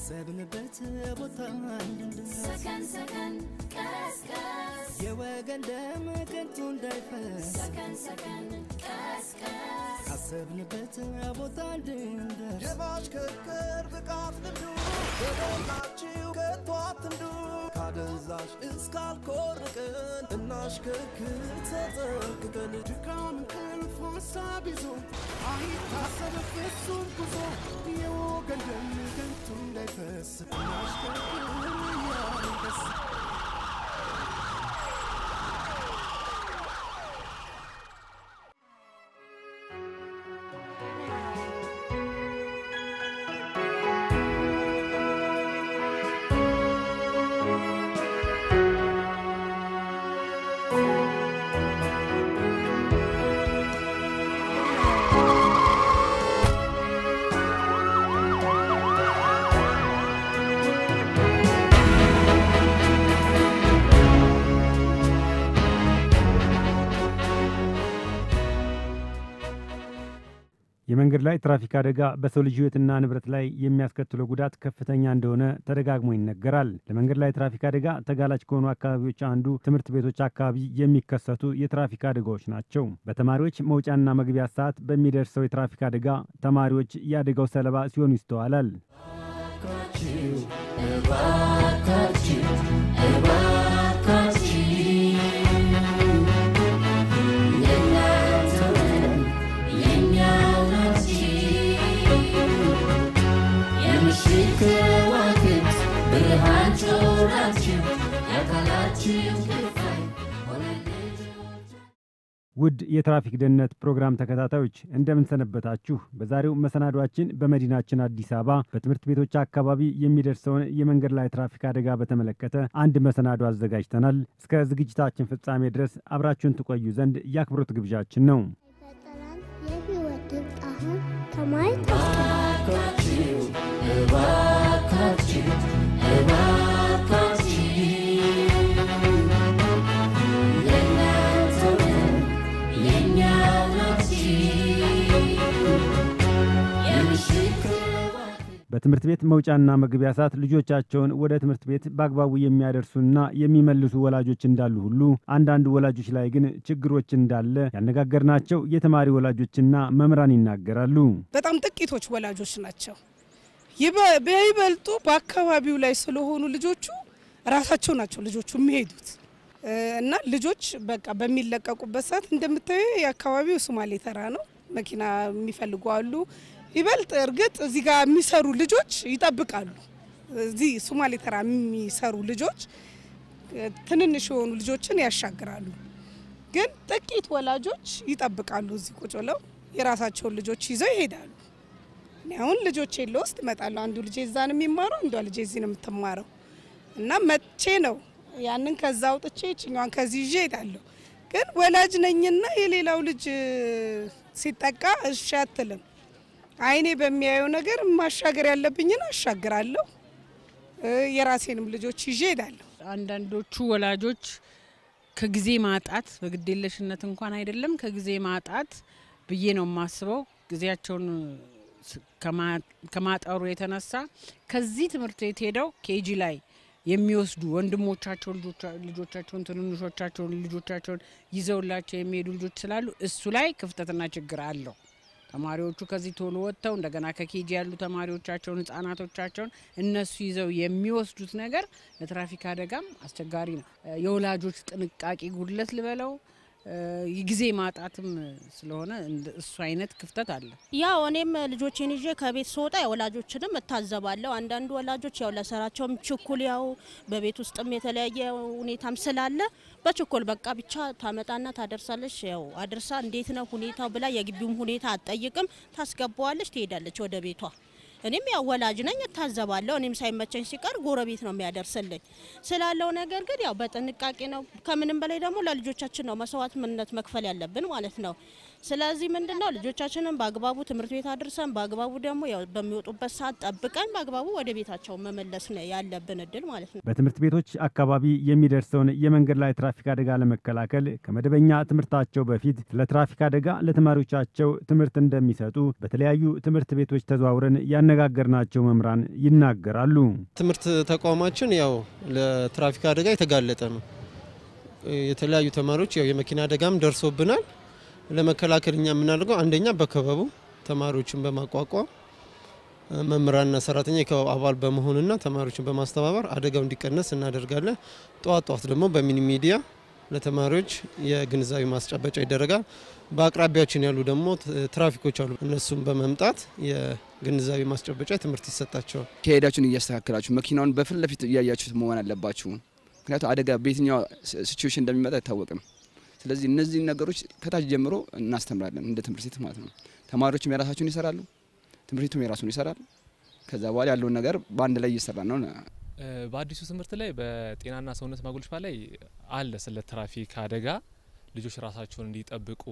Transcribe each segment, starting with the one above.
ካሰብንበት ቦታ እንድንደርስ ሰከን ሰከን ቀስቀስ የወገን ደም ከንቱ እንዳይፈስ ሰከን ሰከን ቀስቀስ ካሰብንበት ቦታ እንድንደርስ የማሽከርከር ብቃት ልምዱ በሞላችሁ ከቶ አትንዱ ካደንዛዥ እስካልኮርቅን እናሽከርክር ተጠንቅቀን ድካም እንቅልፍ ሀሳብ ይዞ አይታሰብ ፍጹም ጉዞ የወገን ደም ከንቱ እንዳይፈስ እናሽከርክር እያልን ደስ የመንገድ ላይ ትራፊክ አደጋ በሰው ልጅ ሕይወትና ንብረት ላይ የሚያስከትለው ጉዳት ከፍተኛ እንደሆነ ተደጋግሞ ይነገራል። ለመንገድ ላይ ትራፊክ አደጋ ተጋላጭ ከሆኑ አካባቢዎች አንዱ ትምህርት ቤቶች አካባቢ የሚከሰቱ የትራፊክ አደጋዎች ናቸው። በተማሪዎች መውጫና መግቢያ ሰዓት በሚደርሰው የትራፊክ አደጋ ተማሪዎች የአደጋው ሰለባ ሲሆኑ ይስተዋላል። ብርሃን ጮራችሁ የአካላችሁ ክፋይ ውድ የትራፊክ ደህንነት ፕሮግራም ተከታታዮች እንደምን ሰነበታችሁ? በዛሬው መሰናዷችን በመዲናችን አዲስ አበባ በትምህርት ቤቶች አካባቢ የሚደርሰውን የመንገድ ላይ ትራፊክ አደጋ በተመለከተ አንድ መሰናዶ አዘጋጅተናል። እስከ ዝግጅታችን ፍጻሜ ድረስ አብራችሁን ትቆዩ ዘንድ የአክብሮት ግብዣችን ነው። ፈጠራን የህይወት ድንቅ አሁን ከማየት እባካችሁ እባካችሁ እባካችሁ የእናንተ ነው የእኛው ናችሁ የምሽት ክዋክብት በትምህርት ቤት መውጫና መግቢያ ሰዓት ልጆቻቸውን ወደ ትምህርት ቤት በአግባቡ የሚያደርሱና የሚመልሱ ወላጆች እንዳሉ ሁሉ አንዳንድ ወላጆች ላይ ግን ችግሮች እንዳለ ያነጋገርናቸው የተማሪ ወላጆችና መምህራን ይናገራሉ። በጣም ጥቂቶች ወላጆች ናቸው። ይበ- በይበልጡ በአካባቢው ላይ ስለሆኑ ልጆቹ ራሳቸው ናቸው ልጆቹ የሚሄዱት እ፣ እና ልጆች በቃ በሚለቀቁበት ሰዓት እንደምታዩ የአካባቢው ሶማሌ ተራ ነው። መኪና የሚፈልጉ አሉ። ይበልጥ እርግጥ እዚህ ጋር የሚሰሩ ልጆች ይጠብቃሉ። እዚህ ሶማሌ ተራ የሚሰሩ ልጆች እ፣ ትንንሽ የሆኑ ልጆችን ያሻግራሉ። ግን ጥቂት ወላጆች ይጠብቃሉ። እዚህ ቁጭ ብለው የራሳቸውን ልጆች ይዘው ይሄዳሉ። እኔ አሁን ልጆቼ ልወስድ እመጣለሁ። አንዱ ልጄ እዛ ነው የሚማረው፣ አንዷ ልጄ እዚህ ነው የምትማረው እና መቼ ነው ያንን ከዛ አውጥቼ ይችኛዋን ከዚህ ይዤ እሄዳለሁ። ግን ወላጅ ነኝና የሌላው ልጅ ሲጠቃ እሺ አትልም። አይኔ በሚያየው ነገር ማሻገር ያለብኝን አሻግራለሁ። እ፣ የራሴንም ልጆች ይዤ እሄዳለሁ። አንዳንዶቹ ወላጆች ከጊዜ ማጣት በግዴለሽነት እንኳን አይደለም ከጊዜ ማጣት ብዬ ነው የማስበው። ጊዜያቸውን ስ- ከማ- ከማጠሩ የተነሳ ከዚህ ትምህርት ቤት ሄደው ኬጂ ላይ የሚወስዱ ወንድሞቻቸው ልጆቻ- ልጆቻቸውን ትንንሾቻቸውን ልጆቻቸውን ይዘውላቸው የሚሄዱ ልጆች ስላሉ እሱ ላይ ክፍተትና ችግር አለው። ተማሪዎቹ ከዚህ ቶሎ ወጥተው እንደገና ከኬጂ ያሉ ተማሪዎቻቸውን ህጻናቶቻቸውን እነሱ ይዘው የሚወስዱት ነገር ለትራፊክ አደጋም አስቸጋሪ ነው። እ፣ የወላጆች ጥንቃቄ ጉድለት ልበለው እ፣ የጊዜ ማጣትም ስለሆነ እንደ- እሱ አይነት ክፍተት አለ። ያው እኔም ልጆቼን ይዤ ከቤት ስወጣ ወላጆችንም እታዘባለሁ። አንዳንዱ ወላጆች ያው ለስራቸውም ችኩል ያው በቤት ውስጥም የተለያየ ሁኔታም ስላለ በችኮል በቃ ብቻ ታመጣና ታደርሳለች። ያው አድርሳ እንዴት ነው ሁኔታው ብላ የግቢውም ሁኔታ አትጠይቅም፣ ታስገባዋለች፣ ትሄዳለች ወደ ቤቷ። እኔም ያው ወላጅ ነኝ እታዘባለሁ። እኔም ሳይመቸኝ ሲቀር ጎረቤት ነው የሚያደርስልኝ ስላለው ነገር ግን ያው በጥንቃቄ ነው። ከምንም በላይ ደግሞ ለልጆቻችን ነው መስዋዕትነት መክፈል ያለብን ማለት ነው። ስለዚህ ምንድን ነው ልጆቻችንን በአግባቡ ትምህርት ቤት አድርሰን በአግባቡ ደግሞ ያው በሚወጡበት ሰዓት ጠብቀን በአግባቡ ወደ ቤታቸው መመለስ ነው ያለብን እድል ማለት ነው። በትምህርት ቤቶች አካባቢ የሚደርሰውን የመንገድ ላይ ትራፊክ አደጋ ለመከላከል ከመደበኛ ትምህርታቸው በፊት ስለ ትራፊክ አደጋ ለተማሪዎቻቸው ትምህርት እንደሚሰጡ በተለያዩ ትምህርት ቤቶች ተዘዋውረን ያነጋገርናቸው መምህራን ይናገራሉ። ትምህርት ተቋማችን ያው ለትራፊክ አደጋ የተጋለጠ ነው። የተለያዩ ተማሪዎች ያው የመኪና አደጋም ደርሶብናል። ለመከላከል እኛ የምናደርገው አንደኛ በክበቡ ተማሪዎችን በማቋቋም መምህራንና ሰራተኛ የክበብ አባል በመሆንና ተማሪዎችን በማስተባበር አደጋው እንዲቀነስ እናደርጋለን። ጠዋት ጠዋት ደግሞ በሚኒ ሚዲያ ለተማሪዎች የግንዛቤ ማስጨበጫ ይደረጋል። በአቅራቢያችን ያሉ ደግሞ ትራፊኮች አሉ። እነሱም በመምጣት የግንዛቤ ማስጨበጫ ትምህርት ይሰጣቸዋል። ከሄዳችሁን እያስተካከላችሁ መኪናውን በፊት ለፊት እያያችሁት መሆን አለባችሁ። ምክንያቱም አደጋ በየትኛው ሲቹዌሽን እንደሚመጣ አይታወቅም። ስለዚህ እነዚህ ነገሮች ከታች ጀምሮ እናስተምራለን እንደ ትምህርት ቤት ማለት ነው። ተማሪዎችም የራሳቸውን ይሰራሉ፣ ትምህርት ቤቱም የራሱን ይሰራል። ከዛ በኋላ ያለውን ነገር በአንድ ላይ እየሰራ ነው። በአዲሱ ትምህርት ላይ በጤናና ሰውነት ማጎልበቻ ላይ አለ ስለ ትራፊክ አደጋ ልጆች ራሳቸውን እንዲጠብቁ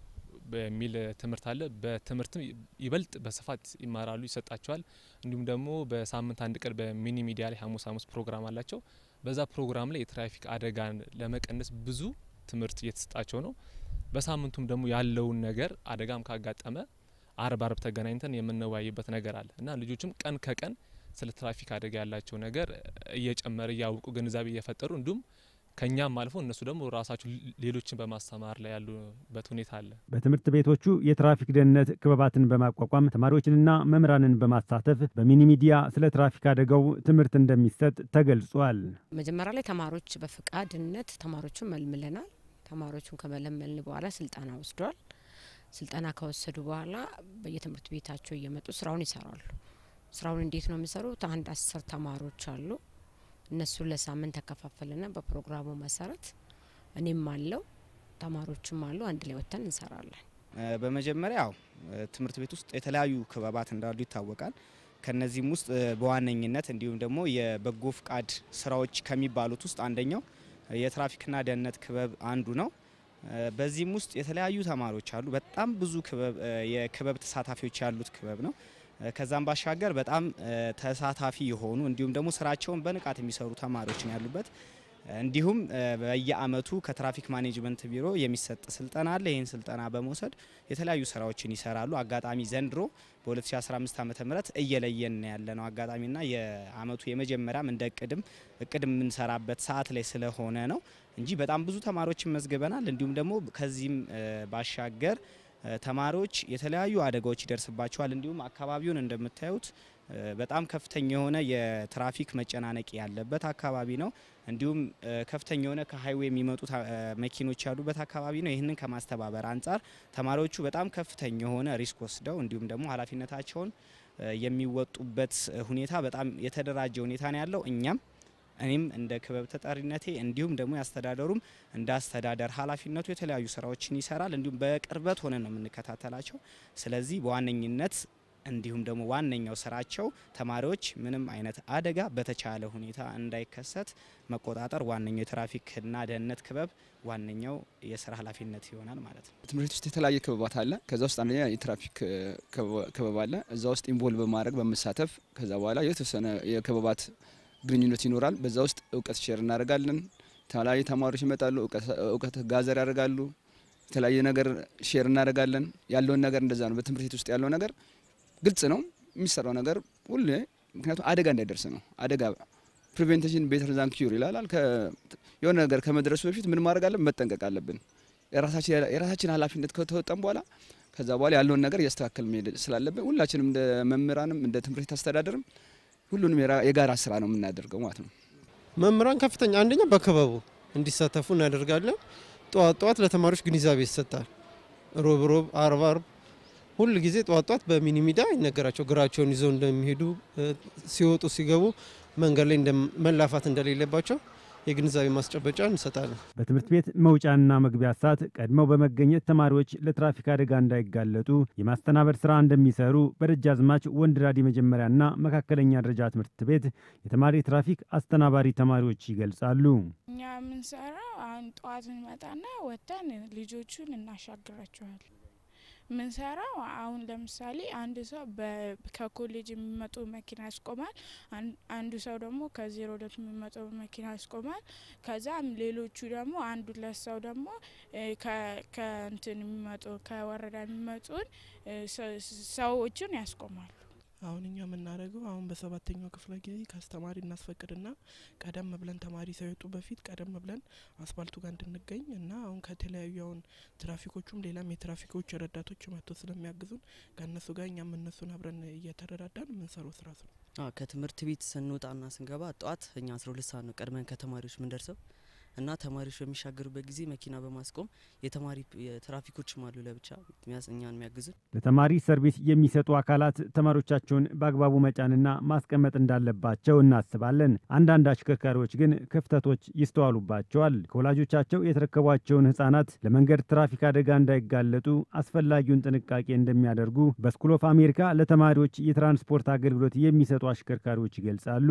በሚል ትምህርት አለ። በትምህርትም ይበልጥ በስፋት ይማራሉ፣ ይሰጣቸዋል። እንዲሁም ደግሞ በሳምንት አንድ ቀን በሚኒ ሚዲያ ላይ ሐሙስ ሐሙስ ፕሮግራም አላቸው። በዛ ፕሮግራም ላይ የትራፊክ አደጋን ለመቀነስ ብዙ ትምህርት እየተሰጣቸው ነው። በሳምንቱም ደግሞ ያለውን ነገር አደጋም ካጋጠመ አርብ አርብ ተገናኝተን የምንወያይበት ነገር አለ እና ልጆችም ቀን ከቀን ስለ ትራፊክ አደጋ ያላቸው ነገር እየጨመረ እያወቁ ግንዛቤ እየፈጠሩ እንዲሁም ከኛም አልፎ እነሱ ደግሞ ራሳቸው ሌሎችን በማስተማር ላይ ያሉበት ሁኔታ አለ። በትምህርት ቤቶቹ የትራፊክ ደህንነት ክበባትን በማቋቋም ተማሪዎችንና መምህራንን በማሳተፍ በሚኒ ሚዲያ ስለ ትራፊክ አደጋው ትምህርት እንደሚሰጥ ተገልጿል። መጀመሪያ ላይ ተማሪዎች በፈቃድነት ተማሪዎቹን መልምለናል። ተማሪዎቹን ከመለመልን በኋላ ስልጠና ወስደዋል። ስልጠና ከወሰዱ በኋላ በየትምህርት ቤታቸው እየመጡ ስራውን ይሰራሉ። ስራውን እንዴት ነው የሚሰሩት? አንድ አስር ተማሪዎች አሉ። እነሱን ለሳምንት ተከፋፈልና በፕሮግራሙ መሰረት እኔም አለው ተማሪዎችም አሉ። አንድ ላይ ወጥተን እንሰራለን። በመጀመሪያ ያው ትምህርት ቤት ውስጥ የተለያዩ ክበባት እንዳሉ ይታወቃል። ከነዚህም ውስጥ በዋነኝነት እንዲሁም ደግሞ የበጎ ፍቃድ ስራዎች ከሚባሉት ውስጥ አንደኛው የትራፊክና ደህንነት ክበብ አንዱ ነው። በዚህም ውስጥ የተለያዩ ተማሪዎች አሉ። በጣም ብዙ ክበብ የክበብ ተሳታፊዎች ያሉት ክበብ ነው። ከዛም ባሻገር በጣም ተሳታፊ የሆኑ እንዲሁም ደግሞ ስራቸውን በንቃት የሚሰሩ ተማሪዎች ነው ያሉበት። እንዲሁም በየአመቱ ከትራፊክ ማኔጅመንት ቢሮ የሚሰጥ ስልጠና አለ። ይህን ስልጠና በመውሰድ የተለያዩ ስራዎችን ይሰራሉ። አጋጣሚ ዘንድሮ በ2015 ዓ ም እየለየን ያለ ነው አጋጣሚና የአመቱ የመጀመሪያም እንደ እቅድም እቅድ የምንሰራበት ሰዓት ላይ ስለሆነ ነው እንጂ በጣም ብዙ ተማሪዎችን መዝግበናል። እንዲሁም ደግሞ ከዚህም ባሻገር ተማሪዎች የተለያዩ አደጋዎች ይደርስባቸዋል። እንዲሁም አካባቢውን እንደምታዩት በጣም ከፍተኛ የሆነ የትራፊክ መጨናነቅ ያለበት አካባቢ ነው። እንዲሁም ከፍተኛ የሆነ ከሀይዌ የሚመጡ መኪኖች ያሉበት አካባቢ ነው። ይህንን ከማስተባበር አንጻር ተማሪዎቹ በጣም ከፍተኛ የሆነ ሪስክ ወስደው እንዲሁም ደግሞ ኃላፊነታቸውን የሚወጡበት ሁኔታ በጣም የተደራጀ ሁኔታ ነው ያለው። እኛም እኔም እንደ ክበብ ተጠሪነቴ እንዲሁም ደግሞ ያስተዳደሩም እንደ አስተዳደር ኃላፊነቱ የተለያዩ ስራዎችን ይሰራል። እንዲሁም በቅርበት ሆነን ነው የምንከታተላቸው። ስለዚህ በዋነኝነት እንዲሁም ደግሞ ዋነኛው ስራቸው ተማሪዎች ምንም አይነት አደጋ በተቻለ ሁኔታ እንዳይከሰት መቆጣጠር ዋነኛው የትራፊክና ደህንነት ክበብ ዋነኛው የስራ ኃላፊነት ይሆናል ማለት ነው። ትምህርት ቤት ውስጥ የተለያየ ክበባት አለ። ከዛ ውስጥ አንደኛ የትራፊክ ክበብ አለ። እዛ ውስጥ ኢንቮልቭ በማድረግ በመሳተፍ ከዛ በኋላ የተወሰነ የክበባት ግንኙነት ይኖራል። በዛ ውስጥ እውቀት ሼር እናደርጋለን። የተለያዩ ተማሪዎች ይመጣሉ፣ እውቀት ጋዘር ያደርጋሉ። የተለያየ ነገር ሼር እናደርጋለን። ያለውን ነገር እንደዛ ነው። በትምህርት ቤት ውስጥ ያለው ነገር ግልጽ ነው የሚሰራው ነገር ሁሉ ምክንያቱም አደጋ እንዳይደርስ ነው። አደጋ ፕሪቬንቴሽን ቤተር ዛን ኪዩር ይላል። የሆነ ነገር ከመድረሱ በፊት ምን ማድረግ አለብን? መጠንቀቅ አለብን። የራሳችን ኃላፊነት ከተወጣን በኋላ ከዛ በኋላ ያለውን ነገር እያስተካከል መሄድ ስላለብን ሁላችንም እንደ መምህራንም እንደ ትምህርት ቤት አስተዳደርም ሁሉንም የጋራ ስራ ነው የምናደርገው ማለት ነው። መምህራን ከፍተኛ አንደኛ በክበቡ እንዲሳተፉ እናደርጋለን። ጠዋት ጠዋት ለተማሪዎች ግንዛቤ ይሰጣል። ሮብ ሮብ፣ አርብ አርብ ሁል ጊዜ ጠዋት ጠዋት በሚኒ ሚዲያ ይነገራቸው ግራቸውን ይዘው እንደሚሄዱ ሲወጡ ሲገቡ መንገድ ላይ መላፋት እንደሌለባቸው የግንዛቤ ማስጨበጫ እንሰጣለን። በትምህርት ቤት መውጫና መግቢያ ሰዓት ቀድመው በመገኘት ተማሪዎች ለትራፊክ አደጋ እንዳይጋለጡ የማስተናበር ስራ እንደሚሰሩ በደጃዝማች ወንድራድ የመጀመሪያና መካከለኛ ደረጃ ትምህርት ቤት የተማሪ ትራፊክ አስተናባሪ ተማሪዎች ይገልጻሉ። እኛ የምንሰራው አሁን ጠዋት እንመጣና ወጥተን ልጆቹን እናሻግራቸዋል። ምንሰራው አሁን ለምሳሌ አንድ ሰው ከኮሌጅ የሚመጡ መኪና ያስቆማል። አንዱ ሰው ደግሞ ከዜሮ ሁለት የሚመጡ መኪና ያስቆማል። ከዛም ሌሎቹ ደግሞ አንድ ሁለት ሰው ደግሞ ከእንትን የሚመጡ ከወረዳ የሚመጡን ሰዎችን ያስቆማሉ። አሁን እኛ የምናደርገው አሁን በሰባተኛው ክፍለ ጊዜ ከአስተማሪ እናስፈቅድና ቀደም ብለን ተማሪ ሳይወጡ በፊት ቀደም ብለን አስፋልቱ ጋር እንድንገኝ እና አሁን ከተለያዩ አሁን ትራፊኮቹም ሌላም የትራፊኮች ረዳቶች መጥቶ ስለሚያግዙን ከእነሱ ጋር እኛም እነሱን አብረን እየተረዳዳን የምንሰራው ስራ ነው። ከትምህርት ቤት ስንወጣና ስንገባ ጠዋት እኛ አስራ ሁለት ሰዓት ነው ቀድመን ከተማሪዎች ምንደርሰው እና ተማሪዎች በሚሻገሩበት ጊዜ መኪና በማስቆም የተማሪ ትራፊኮችም አሉ ለብቻ እኛን የሚያግዙን። ለተማሪ ሰርቪስ የሚሰጡ አካላት ተማሪዎቻቸውን በአግባቡ መጫንና ማስቀመጥ እንዳለባቸው እናስባለን። አንዳንድ አሽከርካሪዎች ግን ክፍተቶች ይስተዋሉባቸዋል። ከወላጆቻቸው የተረከቧቸውን ሕጻናት ለመንገድ ትራፊክ አደጋ እንዳይጋለጡ አስፈላጊውን ጥንቃቄ እንደሚያደርጉ በስኩል ኦፍ አሜሪካ ለተማሪዎች የትራንስፖርት አገልግሎት የሚሰጡ አሽከርካሪዎች ይገልጻሉ።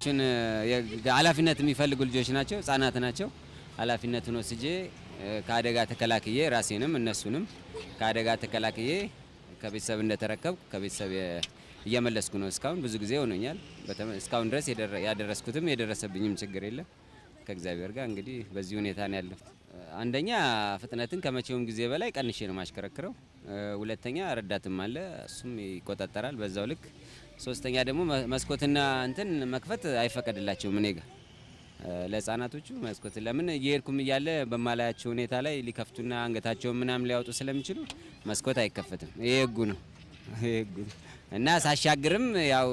ኃላፊነት የሚፈልጉ ልጆች ናቸው፣ ሕጻናት ናቸው። ኃላፊነቱን ወስጄ ከአደጋ ተከላክዬ ራሴንም እነሱንም ከአደጋ ተከላክዬ ከቤተሰብ እንደተረከብኩ ከቤተሰብ እየመለስኩ ነው። እስካሁን ብዙ ጊዜ ሆኖኛል። እስካሁን ድረስ ያደረስኩትም የደረሰብኝም ችግር የለም። ከእግዚአብሔር ጋር እንግዲህ በዚህ ሁኔታ ነው ያለሁት። አንደኛ ፍጥነትን ከመቼውም ጊዜ በላይ ቀንሼ ነው ማሽከረክረው። ሁለተኛ ረዳትም አለ፣ እሱም ይቆጣጠራል በዛው ልክ። ሶስተኛ ደግሞ መስኮትና እንትን መክፈት አይፈቀድላቸውም እኔ ጋር ለህፃናቶቹ መስኮት ለምን እየሄድኩም እያለ በማላያቸው ሁኔታ ላይ ሊከፍቱና አንገታቸውን ምናምን ሊያወጡ ስለሚችሉ መስኮት አይከፈትም። ይሄ ህጉ ነው ይሄ ህጉ ነው እና ሳሻግርም ያው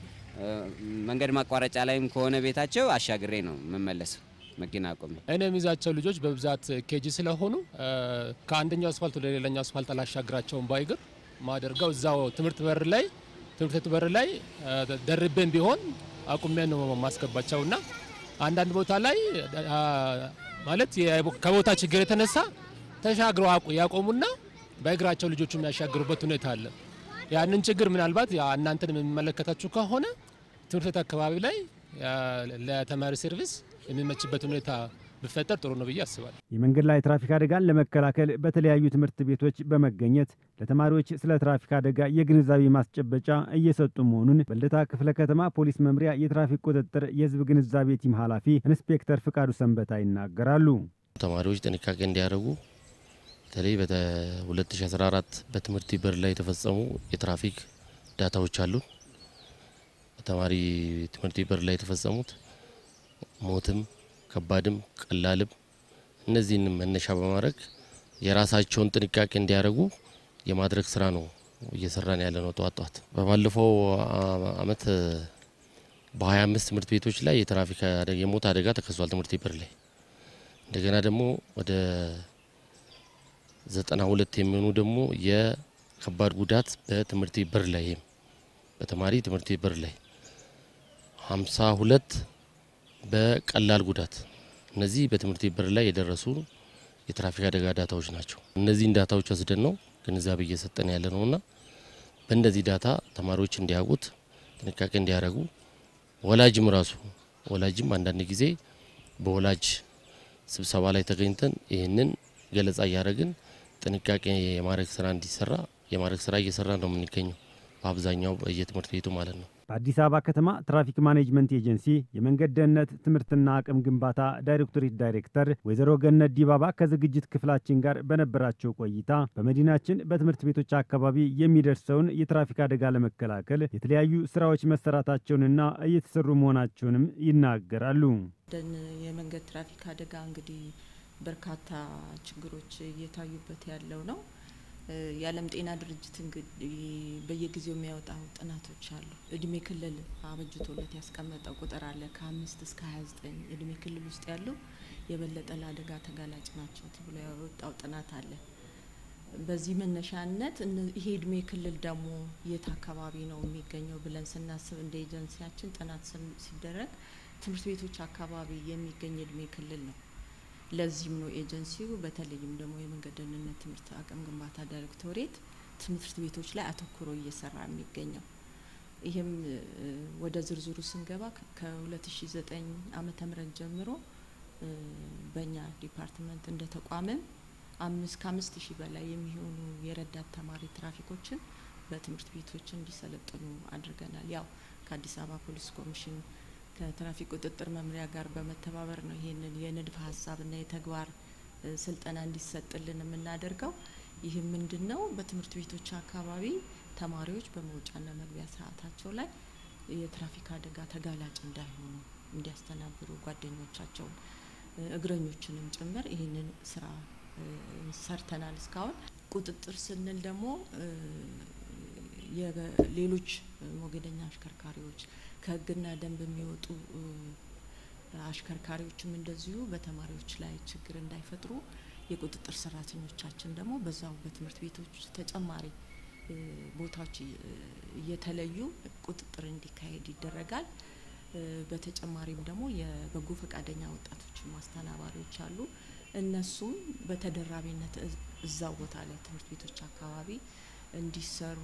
መንገድ ማቋረጫ ላይም ከሆነ ቤታቸው አሻግሬ ነው የምመለሰው መኪና አቆሜ። እኔ የሚይዛቸው ልጆች በብዛት ኬጂ ስለሆኑ ከአንደኛው አስፋልት ወደ ሌላኛው አስፋልት አላሻግራቸውም ባይግር ማደርገው እዛው ትምህርት በር ላይ ትምህርት ቤቱ በር ላይ ደርቤን ቢሆን አቁሜ ነው ማስገባቸውና አንዳንድ ቦታ ላይ ማለት ከቦታ ችግር የተነሳ ተሻግረው ያቆሙና በእግራቸው ልጆቹ የሚያሻግሩበት ሁኔታ አለ። ያንን ችግር ምናልባት እናንተን የሚመለከታችሁ ከሆነ ትምህርት ቤት አካባቢ ላይ ለተማሪ ሰርቪስ የሚመችበት ሁኔታ ቢፈጠር ጥሩ ነው ብዬ አስባለሁ። የመንገድ ላይ ትራፊክ አደጋን ለመከላከል በተለያዩ ትምህርት ቤቶች በመገኘት ለተማሪዎች ስለ ትራፊክ አደጋ የግንዛቤ ማስጨበጫ እየሰጡ መሆኑን በልደታ ክፍለ ከተማ ፖሊስ መምሪያ የትራፊክ ቁጥጥር የህዝብ ግንዛቤ ቲም ኃላፊ ኢንስፔክተር ፍቃዱ ሰንበታ ይናገራሉ። ተማሪዎች ጥንቃቄ እንዲያደርጉ በተለይ በ2014 በትምህርት በር ላይ የተፈጸሙ የትራፊክ ዳታዎች አሉ። በተማሪ ትምህርት በር ላይ የተፈጸሙት ሞትም ከባድም ቀላልም እነዚህንም መነሻ በማድረግ የራሳቸውን ጥንቃቄ እንዲያደርጉ የማድረግ ስራ ነው እየሰራን ያለ ነው። ጠዋት ጠዋት በባለፈው አመት በ25 ትምህርት ቤቶች ላይ የትራፊክ የሞት አደጋ ተከስቷል። ትምህርት በር ላይ እንደገና ደግሞ ወደ 92 የሚሆኑ ደግሞ የከባድ ጉዳት በትምህርት በር ላይ በተማሪ ትምህርት በር ላይ 52 በቀላል ጉዳት እነዚህ በትምህርት በር ላይ የደረሱ የትራፊክ አደጋ ዳታዎች ናቸው። እነዚህን ዳታዎች ወስደን ነው ግንዛቤ እየሰጠን ያለ ነውና በእነዚህ ዳታ ተማሪዎች እንዲያውቁት ጥንቃቄ እንዲያደርጉ ወላጅም ራሱ ወላጅም አንዳንድ ጊዜ በወላጅ ስብሰባ ላይ ተገኝተን ይህንን ገለጻ እያደረግን ጥንቃቄ የማድረግ ስራ እንዲሰራ የማድረግ ስራ እየሰራ ነው የምንገኘው በአብዛኛው በየትምህርት ቤቱ ማለት ነው። በአዲስ አበባ ከተማ ትራፊክ ማኔጅመንት ኤጀንሲ የመንገድ ደህንነት ትምህርትና አቅም ግንባታ ዳይሬክቶሬት ዳይሬክተር ወይዘሮ ገነት ዲባባ ከዝግጅት ክፍላችን ጋር በነበራቸው ቆይታ በመዲናችን በትምህርት ቤቶች አካባቢ የሚደርሰውን የትራፊክ አደጋ ለመከላከል የተለያዩ ስራዎች መሰራታቸውንና እየተሰሩ መሆናቸውንም ይናገራሉ። ደን የመንገድ ትራፊክ አደጋ እንግዲህ በርካታ ችግሮች እየታዩበት ያለው ነው። የዓለም ጤና ድርጅት እንግዲህ በየጊዜው የሚያወጣው ጥናቶች አሉ። እድሜ ክልል አበጅቶለት ያስቀመጠው ቁጥር አለ። ከአምስት እስከ ሀያ ዘጠኝ እድሜ ክልል ውስጥ ያሉ የበለጠ ለአደጋ ተጋላጭ ናቸው ተብሎ ያወጣው ጥናት አለ። በዚህ መነሻነት ይሄ እድሜ ክልል ደግሞ የት አካባቢ ነው የሚገኘው ብለን ስናስብ እንደ ኤጀንሲያችን ጥናት ሲደረግ ትምህርት ቤቶች አካባቢ የሚገኝ እድሜ ክልል ነው። ለዚህም ነው ኤጀንሲው በተለይም ደግሞ የመንገድ ደህንነት ትምህርት አቅም ግንባታ ዳይሬክቶሬት ትምህርት ቤቶች ላይ አተኩሮ እየሰራ የሚገኘው። ይህም ወደ ዝርዝሩ ስንገባ ከ2009 ዓመተ ምህረት ጀምሮ በእኛ ዲፓርትመንት እንደ ተቋምም አምስት ከአምስት ሺህ በላይ የሚሆኑ የረዳት ተማሪ ትራፊኮችን በትምህርት ቤቶች እንዲሰለጥኑ አድርገናል። ያው ከአዲስ አበባ ፖሊስ ኮሚሽን ከትራፊክ ቁጥጥር መምሪያ ጋር በመተባበር ነው ይህንን የንድፈ ሀሳብና የተግባር ስልጠና እንዲሰጥልን የምናደርገው። ይህም ምንድን ነው? በትምህርት ቤቶች አካባቢ ተማሪዎች በመውጫና መግቢያ ሰዓታቸው ላይ የትራፊክ አደጋ ተጋላጭ እንዳይሆኑ እንዲያስተናብሩ ጓደኞቻቸውን እግረኞችንም ጭምር ይህንን ስራ ሰርተናል። እስካሁን ቁጥጥር ስንል ደግሞ ሌሎች ሞገደኛ አሽከርካሪዎች ከህግና ደንብ የሚወጡ አሽከርካሪዎችም እንደዚሁ በተማሪዎች ላይ ችግር እንዳይፈጥሩ የቁጥጥር ሰራተኞቻችን ደግሞ በዛው በትምህርት ቤቶች ተጨማሪ ቦታዎች እየተለዩ ቁጥጥር እንዲካሄድ ይደረጋል። በተጨማሪም ደግሞ የበጎ ፈቃደኛ ወጣቶች ማስተናባሪዎች አሉ። እነሱም በተደራቢነት እዛው ቦታ ላይ ትምህርት ቤቶች አካባቢ እንዲሰሩ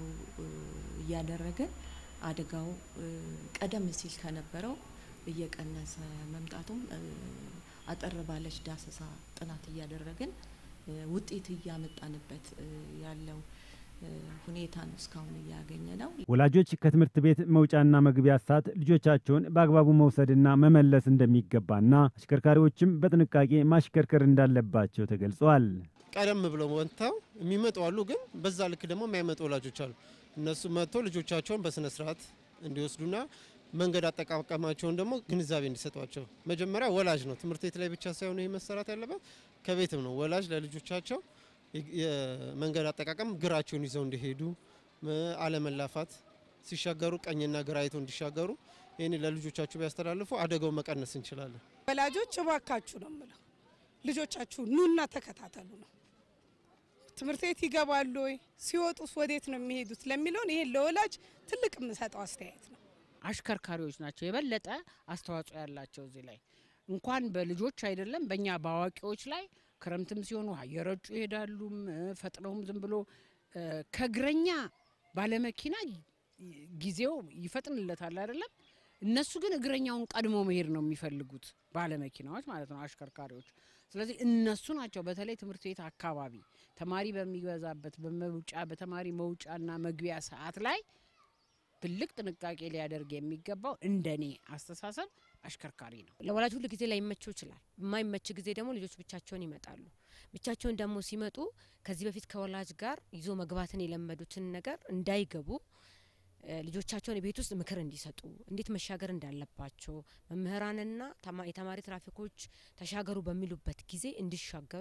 እያደረገን አደጋው ቀደም ሲል ከነበረው እየቀነሰ መምጣቱም አጠር ባለች ዳሰሳ ጥናት እያደረግን ውጤት እያመጣንበት ያለው ሁኔታ ነው እስካሁን እያገኘ ነው። ወላጆች ከትምህርት ቤት መውጫና መግቢያ ሰዓት ልጆቻቸውን በአግባቡ መውሰድና መመለስ እንደሚገባና አሽከርካሪዎችም በጥንቃቄ ማሽከርከር እንዳለባቸው ተገልጸዋል። ቀደም ብለው ወጥተው የሚመጡ አሉ፣ ግን በዛ ልክ ደግሞ የማይመጡ ወላጆች አሉ። እነሱ መጥቶ ልጆቻቸውን በስነ ስርዓት እንዲወስዱና መንገድ አጠቃቀማቸውን ደግሞ ግንዛቤ እንዲሰጧቸው መጀመሪያ ወላጅ ነው። ትምህርት ቤት ላይ ብቻ ሳይሆን ይህ መሰራት ያለበት ከቤትም ነው። ወላጅ ለልጆቻቸው የመንገድ አጠቃቀም ግራቸውን ይዘው እንዲሄዱ፣ አለመላፋት፣ ሲሻገሩ ቀኝና ግራ አይተው እንዲሻገሩ ይህን ለልጆቻቸው ቢያስተላልፉ አደጋው መቀነስ እንችላለን። ወላጆች እባካችሁ ነው የምለው፣ ልጆቻችሁ ኑና ተከታተሉ ነው። ትምህርት ቤት ይገባሉ ወይ ሲወጡስ ወዴት ነው የሚሄዱት ለሚለውን ይሄን ለወላጅ ትልቅ የምሰጠው አስተያየት ነው። አሽከርካሪዎች ናቸው የበለጠ አስተዋጽኦ ያላቸው እዚህ ላይ እንኳን በልጆች አይደለም በእኛ በአዋቂዎች ላይ ክረምትም ሲሆን ውሃ እየረጩ ይሄዳሉም ፈጥነውም ዝም ብሎ ከእግረኛ ባለመኪና ጊዜው ይፈጥንለታል አይደለም። እነሱ ግን እግረኛውን ቀድሞ መሄድ ነው የሚፈልጉት ባለመኪናዎች ማለት ነው አሽከርካሪዎች። ስለዚህ እነሱ ናቸው በተለይ ትምህርት ቤት አካባቢ ተማሪ በሚበዛበት በመውጫ በተማሪ መውጫና መግቢያ ሰዓት ላይ ትልቅ ጥንቃቄ ሊያደርግ የሚገባው እንደኔ አስተሳሰብ አሽከርካሪ ነው። ለወላጅ ሁሉ ጊዜ ላይመቸው ይችላል። የማይመች ጊዜ ደግሞ ልጆች ብቻቸውን ይመጣሉ። ብቻቸውን ደግሞ ሲመጡ ከዚህ በፊት ከወላጅ ጋር ይዞ መግባትን የለመዱትን ነገር እንዳይገቡ ልጆቻቸውን ቤት ውስጥ ምክር እንዲሰጡ እንዴት መሻገር እንዳለባቸው መምህራንና የተማሪ ትራፊኮች ተሻገሩ በሚሉበት ጊዜ እንዲሻገሩ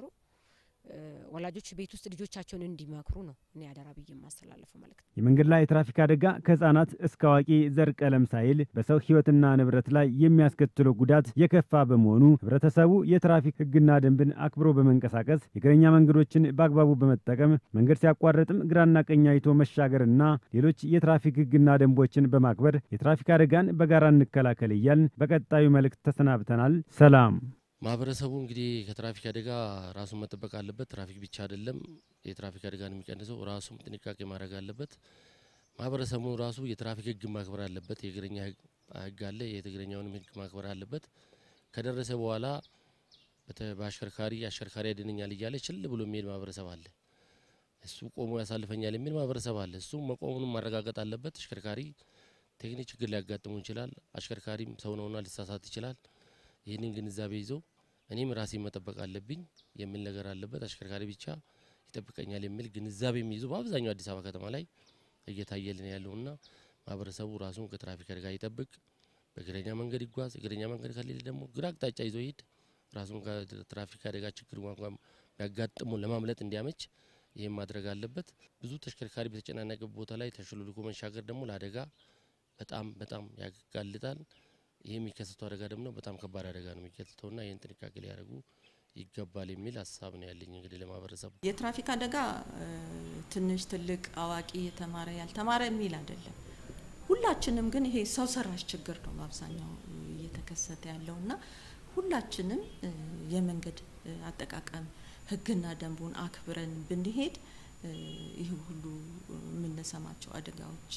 ወላጆች ቤት ውስጥ ልጆቻቸውን እንዲመክሩ ነው እኔ አደራ ብዬ የማስተላለፈው መልእክት። የመንገድ ላይ የትራፊክ አደጋ ከህጻናት እስከ አዋቂ ዘር ቀለም ሳይል በሰው ህይወትና ንብረት ላይ የሚያስከትለው ጉዳት የከፋ በመሆኑ ህብረተሰቡ የትራፊክ ህግና ደንብን አክብሮ በመንቀሳቀስ የእግረኛ መንገዶችን በአግባቡ በመጠቀም መንገድ ሲያቋርጥም ግራና ቀኝ አይቶ መሻገርና ሌሎች የትራፊክ ህግና ደንቦችን በማክበር የትራፊክ አደጋን በጋራ እንከላከል እያልን በቀጣዩ መልእክት ተሰናብተናል። ሰላም። ማህበረሰቡ እንግዲህ ከትራፊክ አደጋ ራሱን መጠበቅ አለበት። ትራፊክ ብቻ አይደለም የትራፊክ አደጋን የሚቀንሰው ራሱም ጥንቃቄ ማድረግ አለበት። ማህበረሰቡ ራሱ የትራፊክ ህግ ማክበር አለበት። የእግረኛ ህግ አለ፣ የእግረኛውንም ህግ ማክበር አለበት። ከደረሰ በኋላ በአሽከርካሪ አሽከርካሪ ያድነኛል እያለ ችል ብሎ የሚሄድ ማህበረሰብ አለ። እሱ ቆሞ ያሳልፈኛል የሚል ማህበረሰብ አለ። እሱ መቆሙንም ማረጋገጥ አለበት። አሽከርካሪ ቴክኒክ ችግር ሊያጋጥሙ ይችላል። አሽከርካሪም ሰው ነውና ሊሳሳት ይችላል። ይህንን ግንዛቤ ይዞ እኔም ራሴን መጠበቅ አለብኝ የሚል ነገር አለበት። አሽከርካሪ ብቻ ይጠብቀኛል የሚል ግንዛቤ የሚይዙ በአብዛኛው አዲስ አበባ ከተማ ላይ እየታየልን ያለውና ማህበረሰቡ ራሱን ከትራፊክ አደጋ ይጠብቅ፣ በእግረኛ መንገድ ይጓዝ። እግረኛ መንገድ ከሌለ ደግሞ ግራ አቅጣጫ ይዞ ይሄድ። ራሱን ከትራፊክ አደጋ ችግር እንኳን ቢያጋጥሙ ለማምለጥ እንዲያመች ይህም ማድረግ አለበት። ብዙ ተሽከርካሪ በተጨናነቀ ቦታ ላይ ተሽሎልኮ መሻገር ደግሞ ለአደጋ በጣም በጣም ያጋልጣል። ይህ የሚከሰተው አደጋ ደግሞ በጣም ከባድ አደጋ ነው የሚከሰተውና ይህን ጥንቃቄ ሊያደርጉ ይገባል የሚል ሀሳብ ነው ያለኝ። እንግዲህ ለማህበረሰቡ የትራፊክ አደጋ ትንሽ፣ ትልቅ፣ አዋቂ፣ የተማረ፣ ያልተማረ የሚል አይደለም። ሁላችንም ግን ይሄ ሰው ሰራሽ ችግር ነው በአብዛኛው እየተከሰተ ያለውና ሁላችንም የመንገድ አጠቃቀም ሕግና ደንቡን አክብረን ብንሄድ ይህ ሁሉ የምንሰማቸው አደጋዎች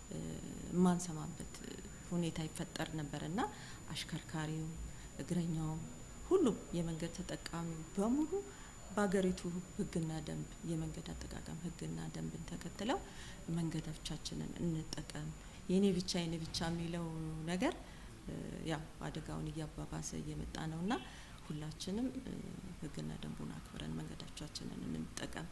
የማንሰማበት ሁኔታ ይፈጠር ነበርና አሽከርካሪው፣ እግረኛው፣ ሁሉም የመንገድ ተጠቃሚው በሙሉ በሀገሪቱ ሕግና ደንብ የመንገድ አጠቃቀም ሕግና ደንብን ተከትለው መንገዶቻችንን እንጠቀም። የኔ ብቻ የኔ ብቻ የሚለው ነገር እ፣ ያው አደጋውን እያባባሰ እየመጣ ነውና ሁላችንም እ፣ ሕግና ደንቡን አክብረን መንገዶቻችንን እንጠቀም።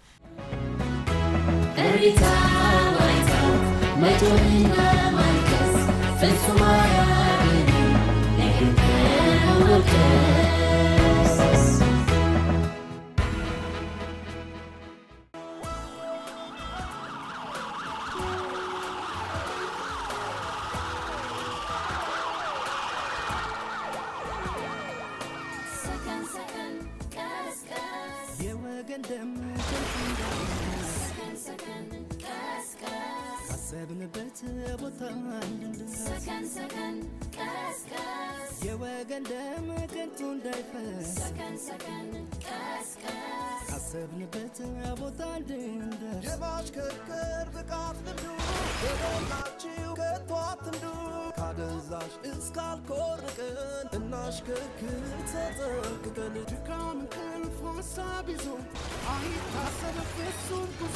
እሪታ ዋይታ መጮህና ማልቀስ ፍጹም አያድንም ነገር ከመውቀስ ሰከን ሰከን ቀስ ቀስ የወገን ደም ከንቱ እንዳይፈስ ሰከን ሰከን ቀስ ቀስ ካሰብንበት ቦታ እንድንደርስ ሰከን ሰከን ቀስ ቀስ የወገን ደም ከንቱ እንዳይፈስ ሰከን ሰከን ቀስ ቀስ ካሰብንበት ቦታ እንድንደርስ የማሽከርከር ብቃት ልምዱ በደላችሁ ከቶ አትንዱ ካደንዛዥ እስካልኮርቅን እናሽከርክር ተጠንቅቀን ድካም እንቅልፍ ሀሳብ ይዞ አይታሰብ ፍጹም ጉዞ